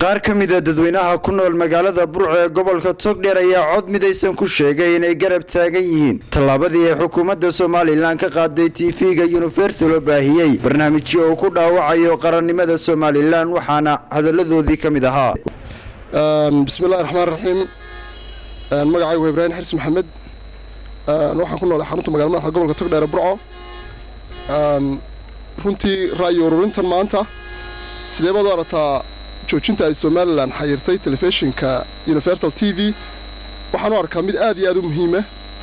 qaar ka mida dadweynaha ku nool magaalada burco ee gobolka togdheer ayaa cod midaysan ku sheegay inay garab taagan yihiin tallaabadii ay xukuumadda somalilan ka qaaday tv-ga universal oo baahiyey barnaamijyo uu ku dhaawacayo qarannimada somalilan waxaana hadalladoodii ka mid ahaa bismillahi raxmaan raxiim magacaygu waa ibraahim xirsi maxamed waxaan ku noolay xarunta magala madaxda gobolka togdheer burco runtii ra'yi ururintan maanta sidee baad u arataa joojinta ay somalilan xayirtay telefishinka universal t v waxaan u arkaa mid aad iyo aad u muhiima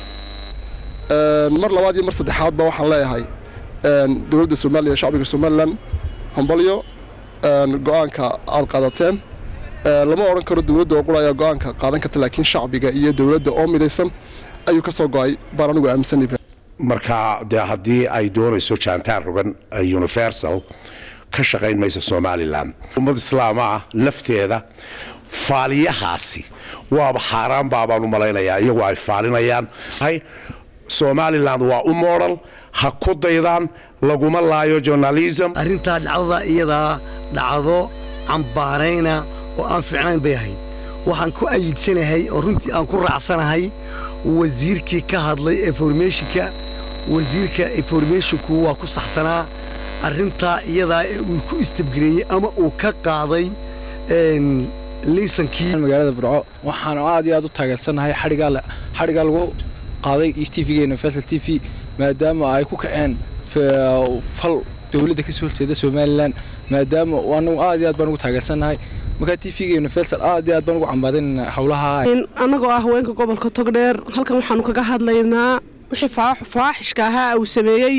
mar labaad iyo mar saddexaadba waxaan leeyahay dowladda somaliya shacbiga somalilan hambalyo go-aanka aad qaadateen lama odhan karo dowladda oo qura ayaa go-aanka qaadan karta laakiin shacbiga iyo dowladda oo midaysan ayuu ka soo go-ay baan anigu aaminsan ibrahim marka dee haddii ay doonayso jaantaan rogan universal ka shaqayn maysa somalilan ummad islaama ah lafteeda faaliyahaasi waaba xaaraan baabaan u malaynayaa iyagu ay faalinayaan somalilan waa u moodal ha ku daydaan laguma laayo journalism arrintaa dhacdada iyadaa dhacdo cambaarayna oo aan fiicnayn bay ahayd waxaan ku ayidsanahay oo runtii aan ku raacsanahay wasiirkii ka hadlay informationka wasiirka informationku waa ku saxsanaa arrintaa iyadaa ee uu ku istabgareeyey ama uu ka qaaday liisankii magaalada burco waxaan aad iyo aad u taageersannahay xadhigaa lagu qaaday tvga universal t v maadaama ay ku kaceen fal dowladda ka soo horjeeda somalilan maadaama anagu aad iyo aad baan ugu taageersannahay markaa tvga universal aad iyo aad baan ugu cambaadinayna howlaha annagoo ah haweenka gobolka togdheer halkan waxaanu kaga hadlaynaa wixii fawaaxishka ahaa uu sameeyey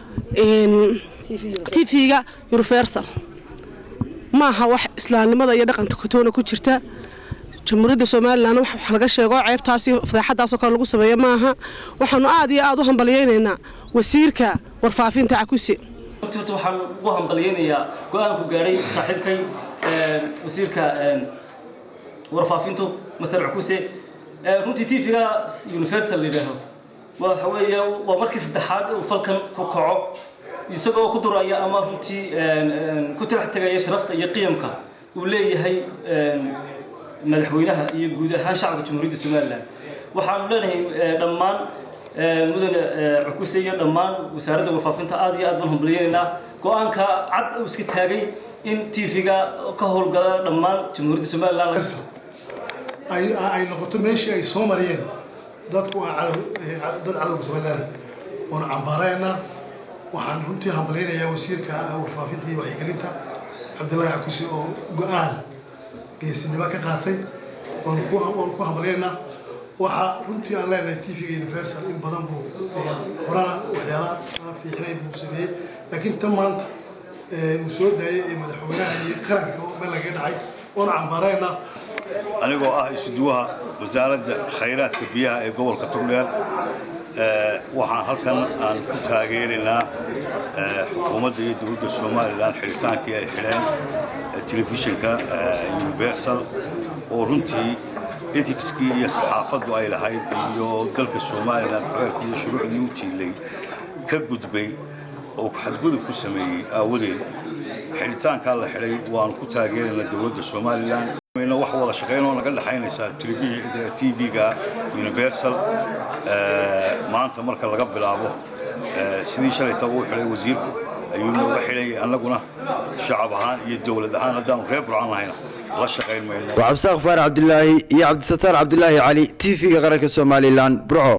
tvga universal ma aha wax islaamnimada iyo dhaqanka kotoona ku jirta jamhuuriyadda somalilan wax laga sheego ceebtaas iyo fadeexadaasoo kale lagu sameeyo maaha waxaanu aad iyo aad u hambalyaynaynaa wasiirka warfaafinta cakuse horta waxaan ugu hambalyaynayaa go-aanku gaadhay saaxiibkay wasiirka warfaafintu master cakuse runtii tvga universal la yidhaaho waxa weeye waa markii saddexaad uu falkan ku kaco isagoo ku duraya ama runtii ku tirax tegaya sharafta iyo qiyamka uu leeyahay madaxweynaha iyo guud ahaan shacabka jamhuuriyadda somalilan waxaanu leenahay dhammaan mudane cukuse iyo dhammaan wasaaradda warfaafinta aad iyo aad baan hambalyaynaynaa go-aanka cad uu iska taagay in tvga ka howlgala dhammaan jamhuuriyadda somalilan ay noqoto meeshii ay soo mariyeen dadku dad cadowga somalilan waanu cambaaraynaa waxaan runtii hambalyaynayaa wasiirka warfaafinta iyo wacyigelinta cabdillaahi cakuse oo go-aan geesinimo ka qaatay waanu ku hambalyaynaa waxaa runtii aan leenahay tvga universal in badan buu horana waxyaalaha aan fiicnay buu sameeyey laakiin tan maanta uu soo daayay ee madaxweynaha iyo qaranka meel lagaga dhacay waanu cambaaraynaa anigoo ah isuduwaha wasaaradda khayraadka biyaha ee gobolka togdheer waxaan halkan aan ku taageeraynaa xukuumadda iyo dowladda somalilan xidhitaankii ay xidheen telefishinka universal oo runtii ethicskii iyo saxaafaddu ay lahayd iyo dalka somalilan xeerkii iyo shuruucdii u tiilay ka gudbay oo xadgudub ku sameeyey aawadeed xidhitaankaa la xidhay waanu ku taageeraynaa dowladda somalilan wax wada shaqayn oo naga dhexaynaysaa tvga universal maanta marka laga bilaabo sidii shalayta uu xidhay wasiirku ayuu nooga xidhay annaguna shacab ahaan iyo dowlad ahaan haddaanu reer burcan lahayna la shaqayn mayno waa cabdisaaq faarax cabdilaahi iyo cabdisataar cabdilaahi cali tv-ga qaranka somalilan burco